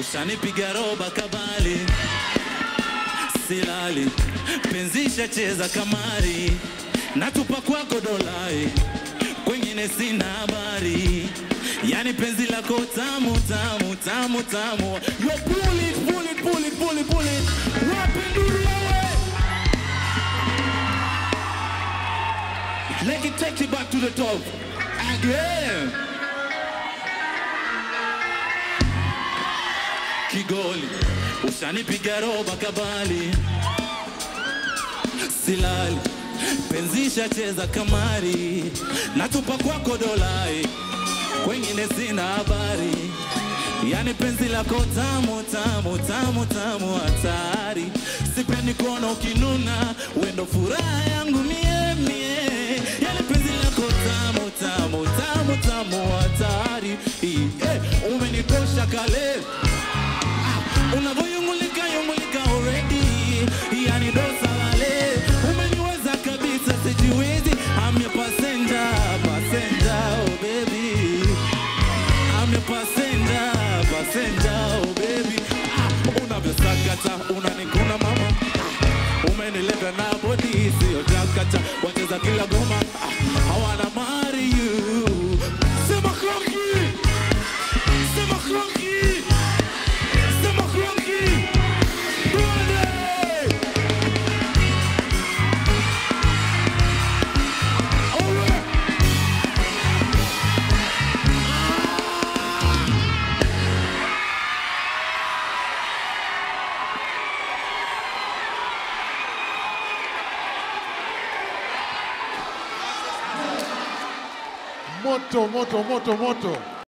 ushanipiga roba kabali, silali penzisha cheza kamari, natupa kwako dolai, kwengine sina habari, yani penzi lako tamu tamu tamu tamu, yo pull it, pull it, pull it, pull it, pull it, wapi nduru wewe? Let it take you back to the top again. Kigoli, ushanipiga roba kabali, silali penzisha cheza kamari, natupa kwako dolai, kwengine sina habari, yani penzi lako tamu tamu tamu tamu hatari, sipendi kuona ukinuna, wendo furaha yangu mie mie, yani penzi lako tamu tamu tamu tamu hatari, eh, umenitosha kale unavyoyungulika yungulika already, yani dosa lale, umeniweza kabisa, sijiwezi. I'm your passenger, passenger, oh baby. I'm your passenger, passenger, oh baby. Ah, unavyosakata unanikuna mama, Ah, umenileta na body sio jakata, wacheza kila goma, Ah, I wanna marry you. Sema kronki, sema kronki. Sema kronki. Tuende. Alright. Moto, moto, moto, moto.